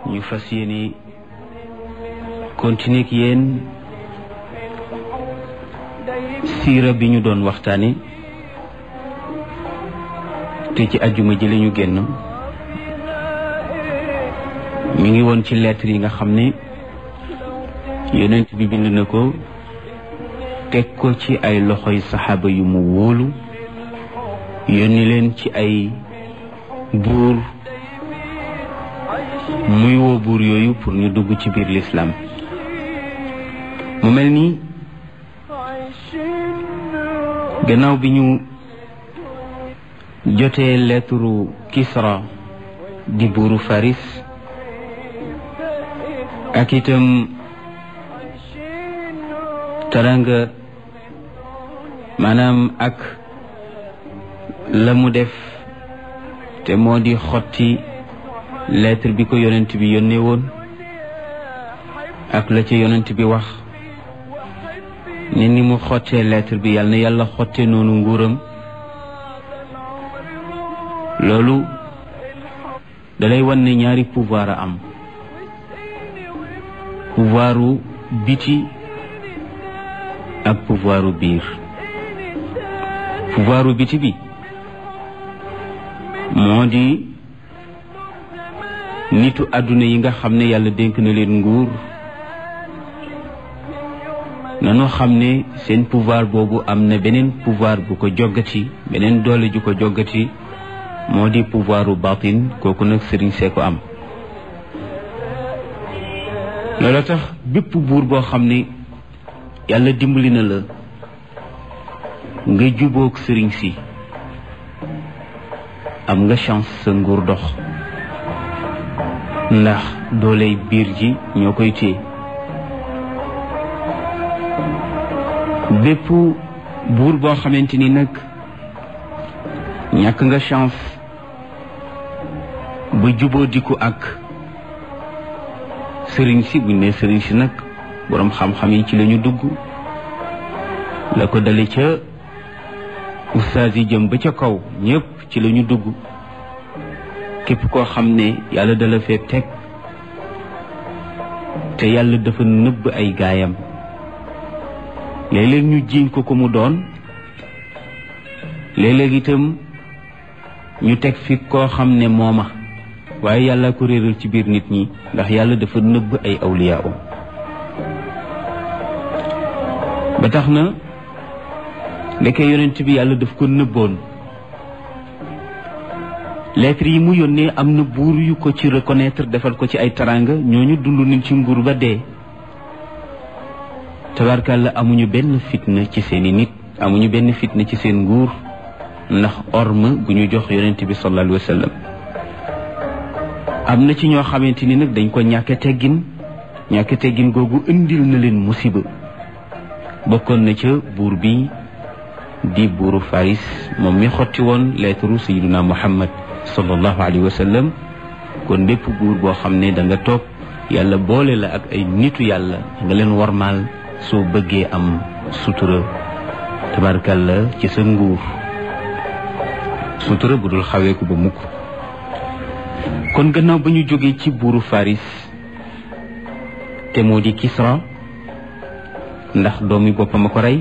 ñu fas yéene continuer ak yéen siira bi ñu doon waxtaane te ci ajjuma ji la ñu génn mi ngi woon ci lettre yi nga xam ne yonent bi bind na ko teg ko ci ay loxoy saxaaba yu mu wóolu yónni leen ci ay buur muy woo buur yooyu pour ñu dugg ci biir lislaam mu mel ni gannaaw bi ñu jotee lettre Kisra di buuru Faris ak itam taranga maanaam ak la mu def te moo di xotti lettre bi ko yonent bi yónnee woon ak la ca yonent bi wax ne ni mu xottee lettre bi yàlla na yàlla xotte noonu nguuram loolu dalay wan ne ñaari pouvoir a am pouvoiru biti ak pouvoiru biir pouvoiru biti bi moo di nitu àdduna yi nga xam ne yàlla dénk na leen nguur nanu xam ne seen pouvoir boobu am na beneen pouvoir bu ko joggati beneen doole ju ko joggati moo di pouvoiru batin kooku nag sëriñ see ko am loolu tax bépp buur boo xam ne yàlla dimbali na la nga jubóog sëriñ si am nga chance sa nguur dox ndax dooley biir ji ñoo koy téye bépp buur boo xamante ni nag ñàkk nga chance ba jubóo diku ak sëriñ si buñ ne sëriñ si nag boroom xam-xam yi ci lañu dugg la ko dale ca ustaas yi jëm ba ca kaw ñëpp ci lañu dugg képp koo xam ne yàlla dala fee teg te yàlla dafa nëbb ay gaayam léeg-léeg ñu jiiñ ko ko mu doon léeg-léeg itam ñu teg fi koo xam ne mooma waaye yàlla ko réeral ci biir nit ñi ndax yàlla dafa nëbb ay awliyaa um ba tax na ndeke yonent bi yàlla daf ko nëbboon lettre yi mu yónnee am na buur yu ko ci reconnaître defal ko ci ay taranga ñooñu dund nañ ci nguur ba dee tabarkàlla amuñu benn fitna ci seeni nit amuñu benn fitna ci seen nguur ndax orme bu ñu jox yonent bi sallallahu alayhi wa sallam am na ci ñoo xamante ni nag dañ ko ñàkke teggin ñàkke teggin googu indil na leen musiba bokkoon na ca buur bi di buuru Faris moom mi xotti woon lettre sayyiduna Muhammad sallallahu alayhi wa sallam kon bépp buur boo xam ne da nga toog yàlla boole la ak ay nitu yàlla nga leen warmaal soo bëggee am sutura tabarkalla ci sa nguur sutura bu dul xaweeku ba mukk kon gannaaw ba ñu jógee ci buuru Faris te moo di Kisra ndax doomi boppam a ko rey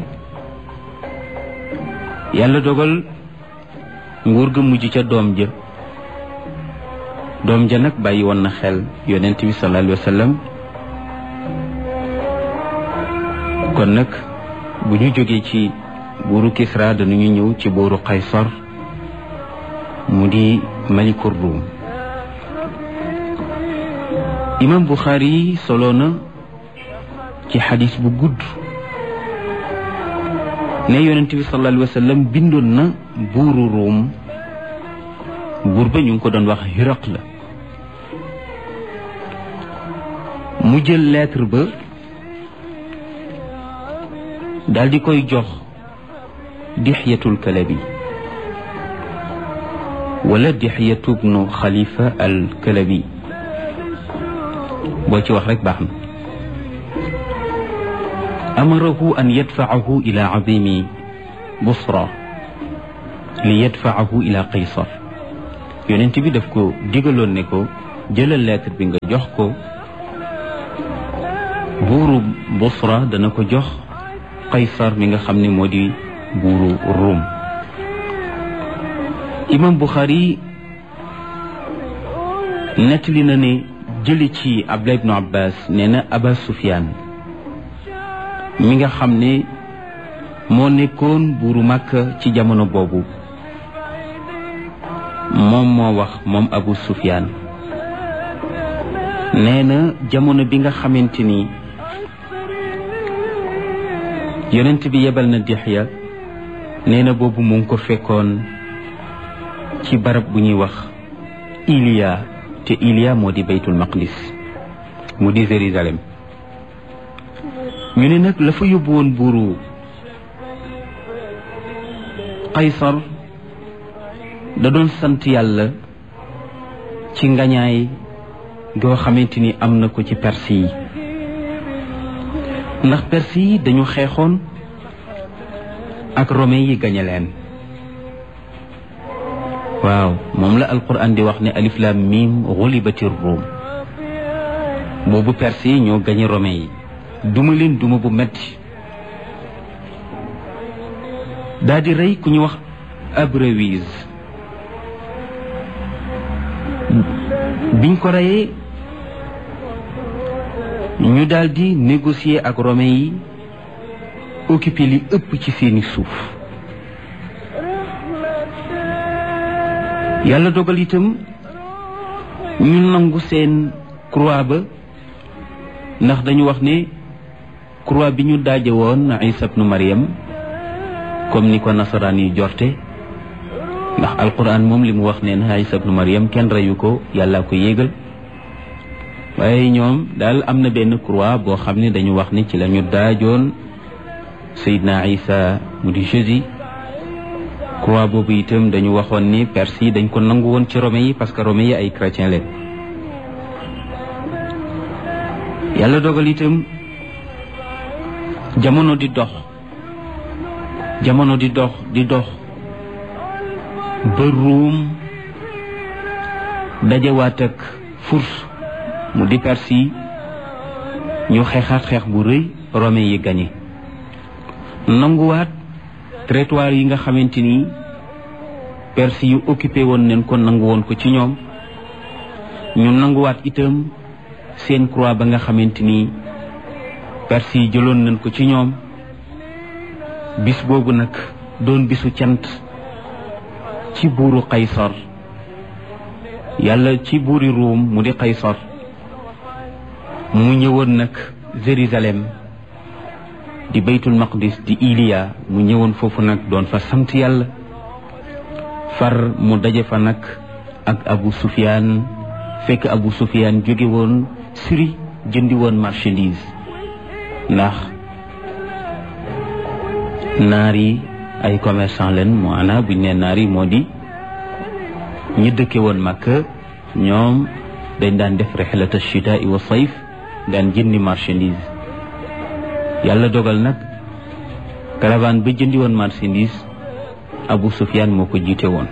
yàlla dogal nguur ga mujj ca doom ja doom ja nag bàyyi woon na xel yonent bi sallallahu alayhi wa sallam kon nag bu ñu jógee ci buuru Kisra dañuy ñëw ci buuru Qaysar mu di malikur Rum imam Bukhari solo na ci xadis bu gudd ne yonent bi sallallahu alayhi wa sallam bindoon na buuru Rum buur ba ñu ngi ko doon wax Hiraq la mu jël lettre ba daal di koy jox Dixyatul Kalabi wala Dixyatu bnu Xalifa al Kalabi boo ci wax rek baax na amarahu an yadfacahu ila cadimi Busra li yadfacahu ila Qaysar yonent bi daf ko digaloon ne ko jëlal lettre bi nga jox ko buuru Busra dana ko jox Qaysar mi nga xam ne moo di buuru Rum imam Bukhari nettali na ne jëli ci Abdullah ibnu Abbas nee na Aba Sufyaan mi nga xam ne moo nekkoon buuru Makka ci jamono boobu moom moo wax moom Abu Sufyaan nee na jamono bi nga xamante ni yonent bi yebal na Dihya nee na boobu mu ngi ko fekkoon ci barab bu ñuy wax Iliya te Iliya moo di baytul maqdis mu di Jérusalem ñu ne nag la fa yóbbu woon buuru Qaysar da doon sant yàlla ci ngañaay goo xamante ni am na ko ci perse yi ndax perse yi dañu xeexoon ak romain yi gañe leen waaw moom la alquran di wax ne alif lam mim xulibatir ruum boobu perse yi ñoo gañe romain yi duma leen duma bu metti daa di rey ku ñu wax Abrewis biñ ko reyee ñu daldi négocier ak romain yi occupé li ëpp ci seeni suuf yàlla dogal itam ñu nangu seen croix ba ndax dañu wax ne croix bi ñu daaje woon Isa ibnu Maryam comme ni ko nasaraan yi jorte ndax alquran moom li mu wax neen Isa ibnu Maryam kenn reyu ko yàlla ko yéegal waaye ñoom daal am na benn croix boo xam ne dañu wax ni ci la ñu daajoon Seydina Isa mu di Jésus croix boobu itam dañu waxoon ni perse yi dañ ko nangu woon ci romain yi parce que romain yi ay chrétien leen yàlla dogal itam jamono di dox jamono di dox di dox ba ruum dajewaat ak furs mu di perse yi ñu xeexaat xeex bu rëy romain yi gañe nanguwaat territoire yi nga xamante ni perse yu occupé woon nañ ko nangu woon ko ci ñoom ñu nanguwaat itam seen croix ba nga xamante ni perse yi jëloon nañ ko ci ñoom bis boobu nag doon bisu cant ci buuru Qaysar yàlla ci buuri Ruum mu di Qaysar mu ñëwoon nag Jérusalem di baytul maqdis di Iliya mu ñëwoon foofu nag doon fa sant yàlla far mu daje fa nag ak Abu Sufyaan fekk Abu Sufyaan jóge woon Syrie jëndi woon marchandise ndax naar yi ay commerçant leen moo ana buñ ne naar yi moo di ñi dëkke woon Makka ñoom dañ daan def rixlata chitaa wa sayf daan jëndi marchandise yàlla dogal nag caravane ba jëndi woon marchandise Abu Sufyaan moo ko jiite woon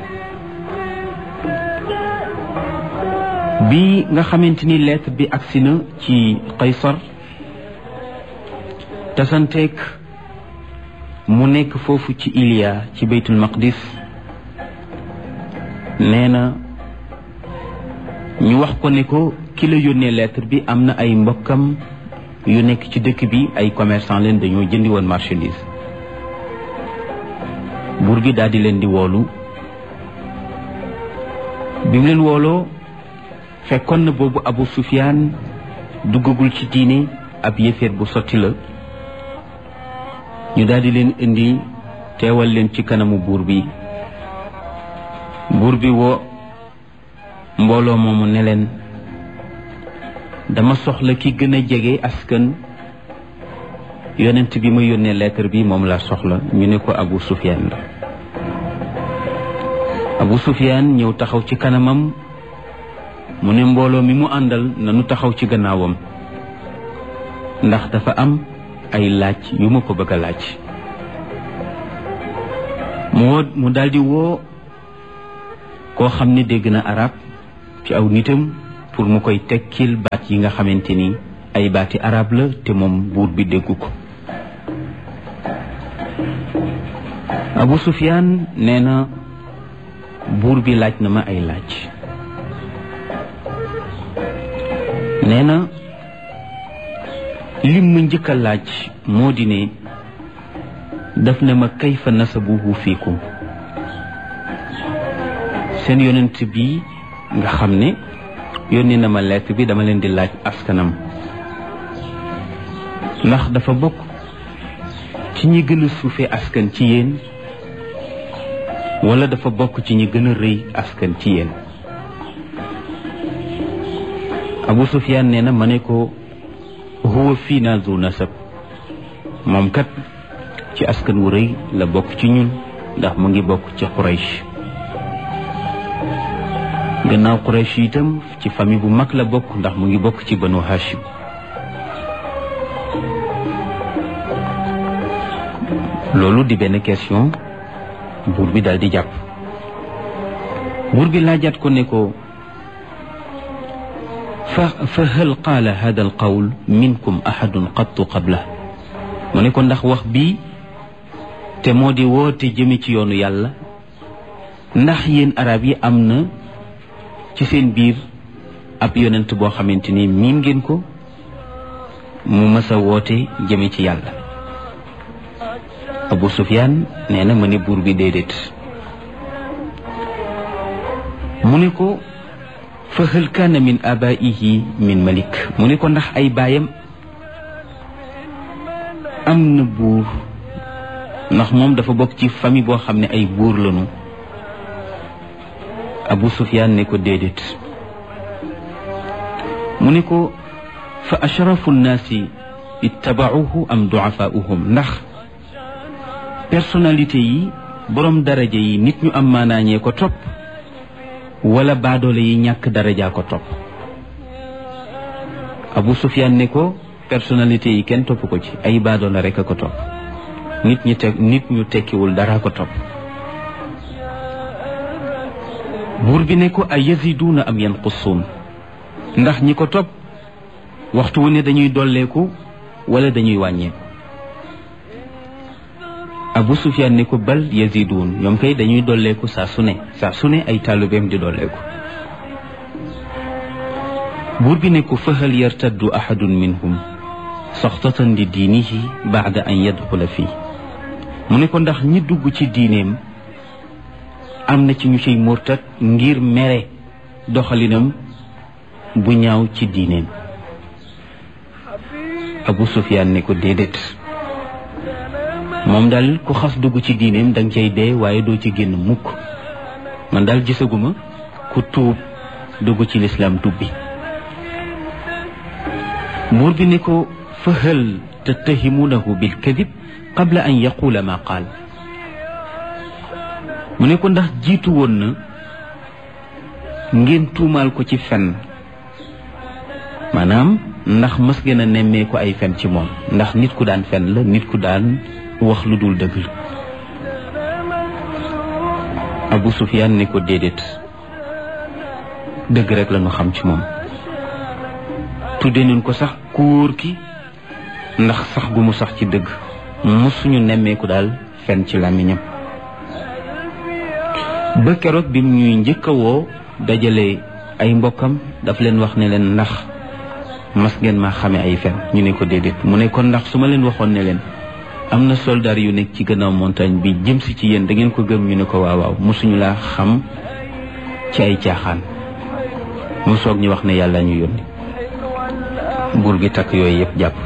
bi nga xamante ni lettre bi agsi na ci Qaysar tasanteek mu nekk foofu ci Iliya ci baytul maqdis nee na ñu wax ko ne ko ki la yónnee lettre bi am na ay mbokkam yu nekk ci dëkk bi ay commerçant leen dañoo jëndi woon marchandise buur gi daal di leen di woolu bi mu leen wooloo fekkoon na boobu Abu Sufyaan duggagul ci diine ab yëfeet bu sotti la ñu daal di leen indi teewal leen ci kanamu buur bi buur bi woo mbooloo moomu ne leen dama soxla ki gën a jege askan yonent bi ma yónnee lettre bi moom laa soxla ñu ne ko Abu Sufyaan la Abu Sufyaan ñëw taxaw ci kanamam mu ne mbooloo mi mu àndal nanu taxaw ci gannaawam ndax dafa am ay laaj yu ma ko bëgg a laaj mu woo mu daldi woo koo xam ne dégg na arab ci aw nitam pour mu koy tekkil baat yi nga xamante ni ay baati arab la te moom buur bi déggu ko Abu Sufyaan nee na buur bi laaj na ma ay laaj nee na lim ma njëkk a laaj moo di ne daf ne ma kayfa nasabuhu fiikum seen yonent bi nga xam ne yónni na ma lettre bi dama leen di laaj askanam ndax dafa bokk ci ñi gën a suufe askan ci yéen wala dafa bokk ci ñi gën a rëy askan ci yéen Abu Sufyaan nee na ma ne ko huwa fii naa zu nasab moom kat ci askan wu rëy la bokk ci ñun ndax mu ngi bokk ci Quraysh gannaaw Quraysh itam ci famille bu mag la bokk ndax mu ngi bokk ci Banu Hashim loolu di benn question buur bi daal di jàpp buur bi laajaat ko ne ko fa fa hal qaala hada al qawl minkum ahadun qattu qabla mu ne ko ndax wax bii te moo di woote jëme ci yoonu yàlla ndax yéen arab yi am na ci seen biir ab yonent boo xamante ni miin ngeen ko mu mës a woote jëme ci yàlla Abu Sufyaan nee na ma ne buur bi déedéet mu ne ko fa hal kaana min abaihi min malik mu ne ko ndax ay baayam am na buur ndax moom dafa bokk ci famille boo xam ne ay buur lañu Abu Sufyaan ne ko déedéet mu ne ko fa ashrafu nnaasi ittabauhu am duafaauhum ndax personnalité yi borom daraja yi nit ñu am maanaañee ko topp wala baadoole yi ñàkk daraja ko topp Abu Sufyaan ne ko personnalité yi kenn topp ko ci ay baadoole rek a ko topp nit ñi teg nit ñu tekkiwul dara ko topp buur bi ne ko ay yaziduuna am yanqusuun ndax ñi ko topp waxtu wu ne dañuy dolleeku wala dañuy wàññeeku Abu Sufyaan ne ko bal yaziduun ñoom kay dañuy dolleeku saa su ne saa su ne ay taalibeem di dolleeku buur bi ne ko fahal yartaddu ahadun minhum soxtatan li diinihi baada an yadxula fii mu ne ko ndax ñi dugg ci diineem am na ci ñu ciy murtat ngir mere doxalinam bu ñaaw ci diineem Abu Sufyaan ne ko déedéet moom daal ku xas dugg ci diineem danga cay dee waaye doo ci génn mukk man daal gisaguma ku tuub dugg ci lislaam tubbi buur bi ne ko fa hal tattahimunahu bil kadib qabla an yaqula ma qaal mu ne ko ndax jiitu woon na ngeen tuumaal ko ci fen maanaam ndax mës ngeen a nemmee ko ay fen ci moom ndax nit ku daan fen la nit ku daan wax lu dul dëgg Abu Sufyaan ne ko déedéet dëgg rek la ñu xam ci moom tudde nañ ko sax ku wóor ki ndax sax gu mu sax ci dëgg mësuñu nemmeeku daal fen ci làmmiñam ba keroog bi ñuy njëkk a woo dajale ay mbokkam daf leen wax ne leen ndax mas ngeen maa xame ay fen ñu ne ko déedéet mu ne kon ndax su ma leen waxoon ne leen am na soldaar yu nekk ci gannaaw montagne bi jëm si ci yéen da ngeen ko gëm ñu ne ko waaw waaw mosuñu laa xam ci ay caaxaan mu soog ñu wax ne yàlla ñu yónni buur gi takk yooyu yëpp jàpp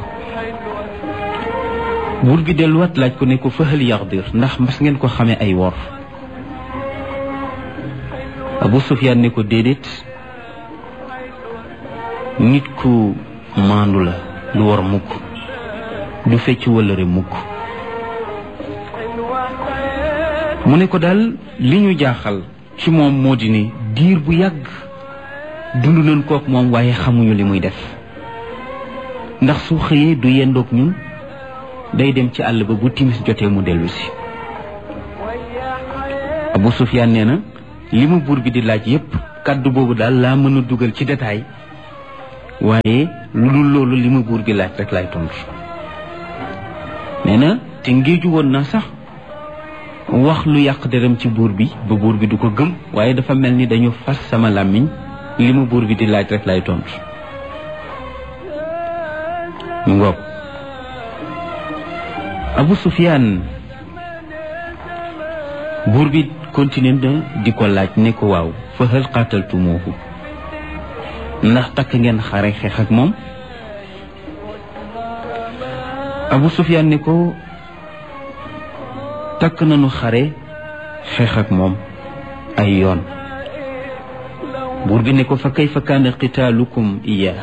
buur gi delluwaat laaj ko ne ko fëxal yaxdir ndax mas ngeen ko xamee ay wor Abu Sufyaan ne ko déedéet nit ku maandu la du war mukk du fecc wëllëre mukk mu ne ko daal li ñu jaaxal ci moom moo di ne diir bu yàgg dund nañ kook moom waaye xamuñu li muy def ndax su xëyee du yendoog ñun day dem ci àll ba bu timis jotee mu dellu si Abu Sufyaan nee na li mu buur bi di laaj yépp kàddu boobu daal laa mën a dugal ci détail waaye lu dul loolu li ma buur bi laaj rek laay tontu nee na te ngéeju woon na sax wax lu yàq deram ci buur bi ba buur bi du ko gëm waaye dafa mel ni dañu fas sama làmmiñ li ma buur bi di laaj rek laay tontu mu ngoog Abu Sufyaan buur bi continué na di ko laaj ne ko waaw fa hal qataltumuuhu ndax takk ngeen xare xeex ak moom Abu Sufyaan ne ko takk nañu xare xeex ak moom ay yoon buur bi ne ko fa kayfa kaana qitaalukum iyaa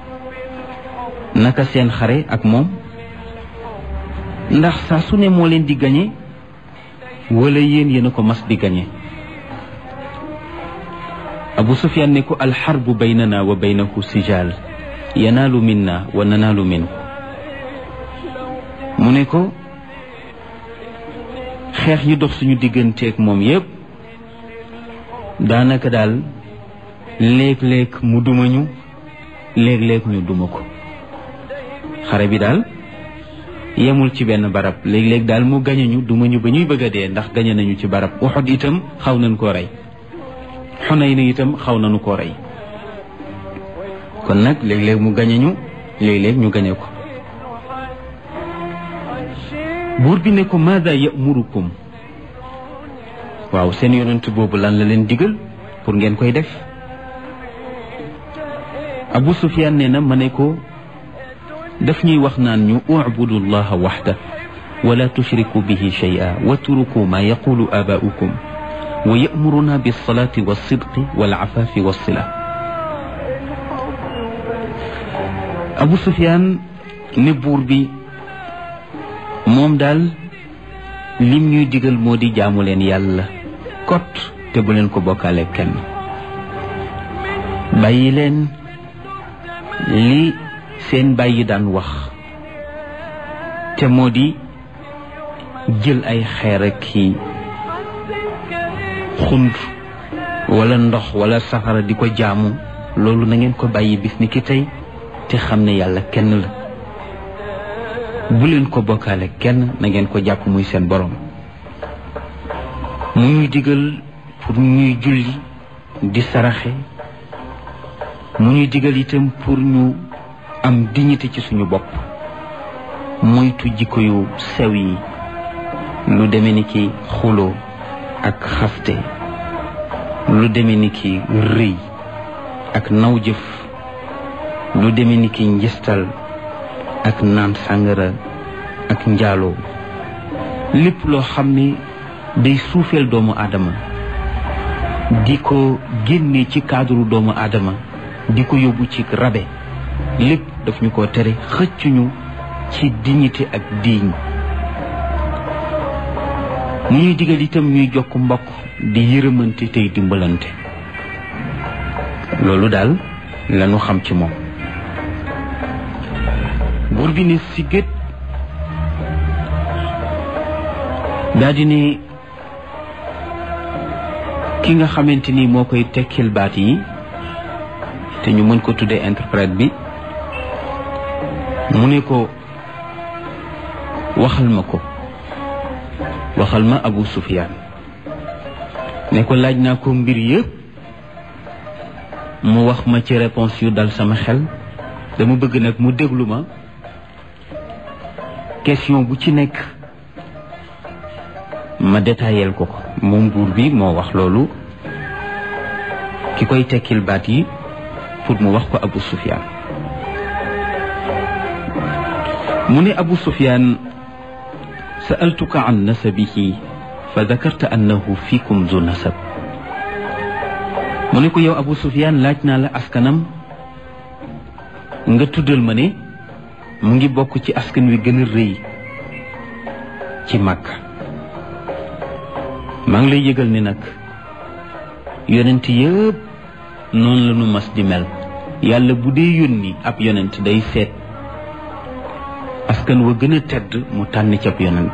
naka seen xare ak moom ndax saa su ne moo leen di gañe wala yéen yéen a ko mas di gañe abu sufyaan ne ko alxarbu baynana wa baynahu sijaal yanaalu minna wa nanaalu minhu mu ne ko xeex yi dox suñu digganteeg moom yépp daanaka daal léeg-léeg mu duma ñu léeg-léeg ñu duma ko xare bi daal yemul ci benn barab léeg-léeg daal mu gañe ñu duma ñu ba ñuy bëgg a dee ndax gañe nañu ci barab Uhud itam xaw nañ koo rey Xunayn itam xaw nañu koo rey kon nag léeg-léeg mu gañe ñu léeg-léeg ñu gañe ko buur bi ne ko maada yamurukum waaw seen yonent boobu lan la leen digal pour ngeen koy def Abu Sufyaan nee na ma ne ko daf ñuy wax naan ñu ubudu llaha waxda wala tushriku bihi shay'a watruku ma yaqulu abaa'ukum wa ya'muruna bis-salati was-sidqi wal-'afafi was-sila Abu Sufyaan ne buur bi moom daal lim ñuy digal moo di jaamu leen yàlla kot te bu leen ko bokkaale kenn bàyyi leen li seen bàyyi daan wax te moo di jël ay xeer ak ki xund wala ndox wala safara di ko jaamu loolu na ngeen ko bàyyi bis ni ki tey te xam ne yàlla kenn la bu leen ko bokkaale kenn na ngeen ko jàpp muy seen borom mu ñuy digal pour ñuy julli di saraxe mu ñuy digal itam pour ñu am dignité ci suñu bopp moytu jikko yu sew yi lu deme ni ki xuloo ak xaste lu deme ni ki rëy ak naw jëf lu deme ni ki njistal ak naan sàngara ak njaaloo lépp loo xam ne day suufeel doomu aadama di ko génne ci cadre doomu aadama di ko yóbbu ci rabe lépp daf ñu ko tere xëccuñu ci dignité ak diiñ mu ñuy digal itam ñuy jokk mbokk di yërëmante tey dimbalante loolu daal lañu xam ci moom buur bi ne si gét daa di ne ki nga xamante ni moo koy tekkil baat yi te ñu mën ko tuddee interprète bi mu ne ko waxal ma ko waxal ma Abu Sufyaan ne ko laaj naa ko mbir yëpp mu wax ma ci réponse yu dal sama xel dama bëgg nag mu déglu ma question bu ci nekk ma détaillel ko ko moom buur bi moo wax loolu ki koy tekkil baat yi pour mu wax ko Abu Sufyaan mu ne Abu Sufyaan sa'altuka an nasabihi fa dakarta annahu fiikum zu nasab mu ne ko yow Abu Sufyaan laaj naa la askanam nga tuddal ma ne mu ngi bokk ci askan wi gën a rëy ci Makka maa ngi lay yëgal ni nag yonent yëpp noonu la ñu mas di mel yàlla bu dee yónni ab yonent day seet askan wa gën a tedd mu tànn ci ab yonent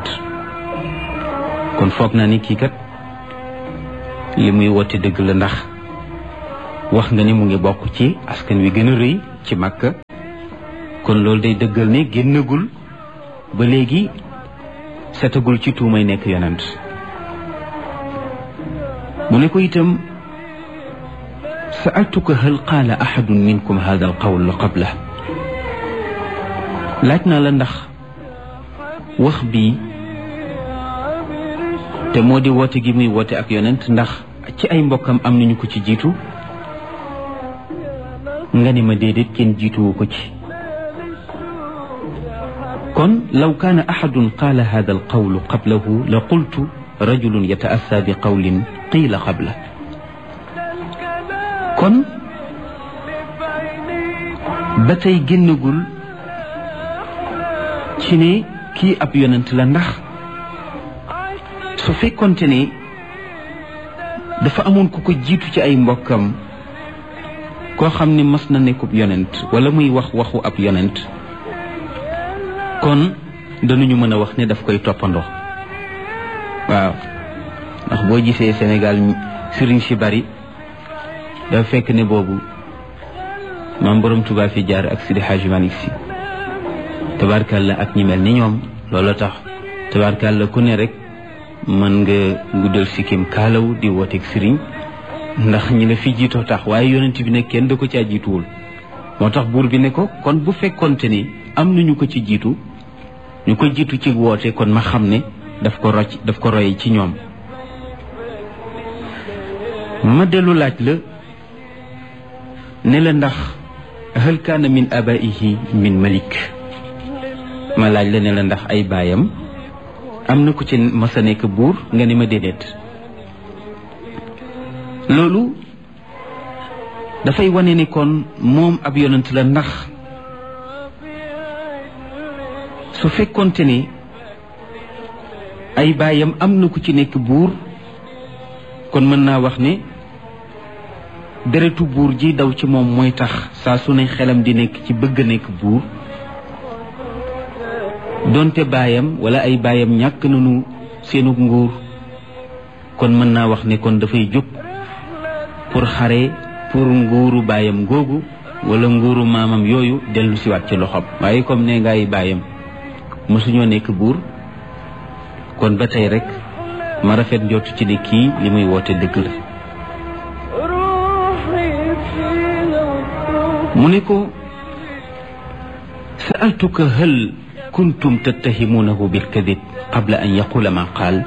kon foog naa ni kii kat li muy woote dëgg la ndax wax nga ne mu ngi bokk ci askan wi gën a rëy ci Makka kon loolu day dëggal ne génnagul ba léegi setagul ci tuumay nekk yonent mu ne ko itam sa'altuka hal qaala ahadun minkum hada al qawl qabla laaj naa la ndax wax bi te moo di woote gi muy woote ak yonent ndax ci ay mbokkam am nañu ko ci jiitu nga ni ma déedéet kenn jiituwu ko ci kon law kaana axadun qaala hada al qawlu qablahu la qultu rajulun yataassa bi qawlin qiila qabla kon ba tey génnagul ci ne kii ab yonent la ndax su fekkonte ne dafa amoon ku ko jiitu ci ay mbokkam koo xam ne mas na nekkub yonent wala muy wax waxu ab yonent kon danañu mën a wax ne daf koy toppandoo waaw ndax boo gisee Sénégal sëriñ si bari dafa fekk ne boobu maam borom Tuubaa fi jaar ak Sidi Hadji Malick si tabarkalla ak ñi mel ni ñoom loolu tax tabarkalla ku ne rek mën nga guddal sikkim kaalaw di wooteeg sëriñ ndax ñi la fi jiitoo tax waaye yonent bi ne kenn da ko caa jiituwul moo tax buur bi ne ko kon bu fekkonte ni am nañu ko ci jiitu ñu ko jiitu ci woote kon ma xam ne daf ko rocc daf ko roy ci ñoom ma dellu laaj la ne la ndax hal kaana min abaihi min malik ma laaj la ne la ndax ay baayam am na ku ci masa nekk buur nga ne ma déedéet loolu dafay wane ni kon moom ab yonent la ndax su fekkonte ni ay baayam am na ku ci nekk buur kon mën naa wax ne deretu buur ji daw ci moom mooy tax saa su ne xelam di nekk ci bëgg a nekk buur donte baayam wala ay baayam ñàkk nañu seenu nguur kon mën naa wax ne kon dafay jóg pour xare pour nguuru baayam googu wala nguuru maamam yooyu dellu siwaat ci loxoom waaye comme ne ngay baayam mosuñoo nekk buur kon ba tey rek ma rafet njott ci ne kii li muy woote dëgg la mu ne ko sa'altuka hal kuntum tattahimunahu bilkadib qabla an yaqula ma qaal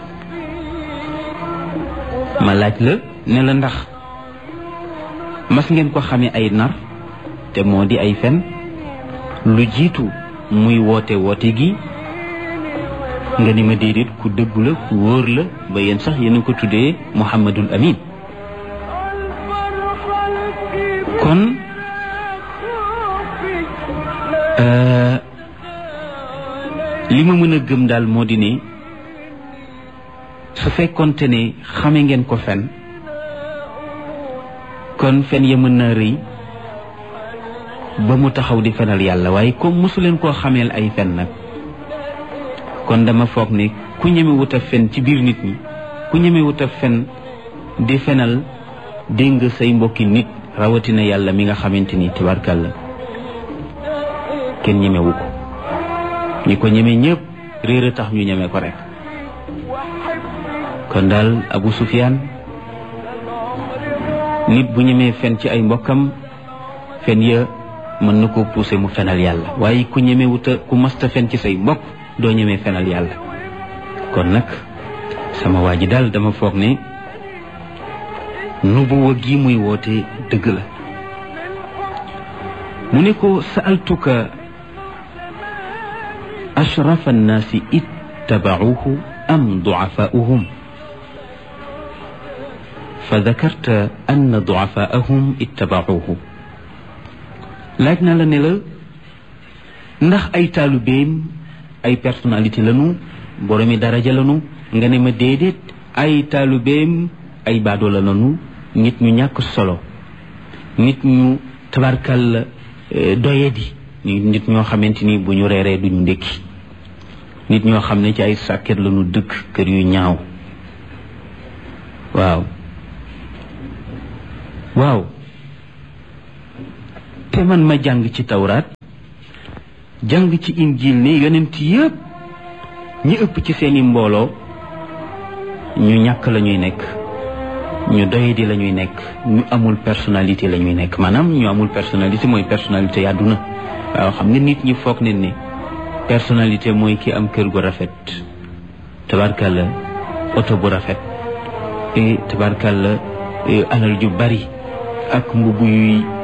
ma laaj la ne la ndax mas ngeen ko xamee ay nar te moo di ay fen lu jiitu muy woote woote gi nga ni ma déedéet ku dëggu la ku wóor la ba yéen sax yéen a ko tuddee Muhammadul Amin kon li ma mën a gëm daal moo di ne su fekkonte ne xame ngeen ko fen kon fen ya mën naa rëy ba mu taxaw di fenal yàlla waaye comme mosu leen koo xameel ay fen nag kon dama foog ne ku ñeme wut a fen ci biir nit ñi ku ñeme wut a fen di fenal dégg say mbokki nit rawatina yàlla mi nga xamante ni tabarkàlla kenn ñemewu ko ñi ko ñeme ñëpp réer a tax ñu ñeme ko rek kon daal Abu Sufyaan nit bu ñemee fen ci ay mbokkam fen ya mën na ko pousser mu fenal yàlla waaye ku ñeme wuta ku masta fen ci say mbokk doo ñemee fenal yàlla kon nag sama waa ji daal dama foog ne nubuwa gi muy woote dëgg la mu ne ko sa'altuka ashrafa annaasi ittabauhu am duafaauhum fa dakarta anna duafaahum ittabauhu laaj na la ne la ndax ay taalubeem ay personnalité lanu boromi daraja lanu nga ne ma déedéet ay taalubeem ay baadoola lanu nit ñu ñàkk solo nit ñu tabarkal doyadi nit ñoo xamante ni bu ñu reeree duñu ndékki nit ñoo xam ne ci ay sàkket lanu dëkk kër yu ñaaw waaw waaw te man ma jàng ci tawraat jàng ci injil ne yonent yëpp ñi ëpp ci seeni mbooloo ñu ñàkk la ñuy nekk ñu doyadi la ñuy nekk ñu amul personnalité la ñuy nekk maanaam ñu amul personnalité mooy personnalité àdduna waaw xam nga nit ñi foog ne ni personnalité mooy ki am kër gu rafet tabarkalla oto bu rafet et tabarkalla alal ju bari ak mbubb yuy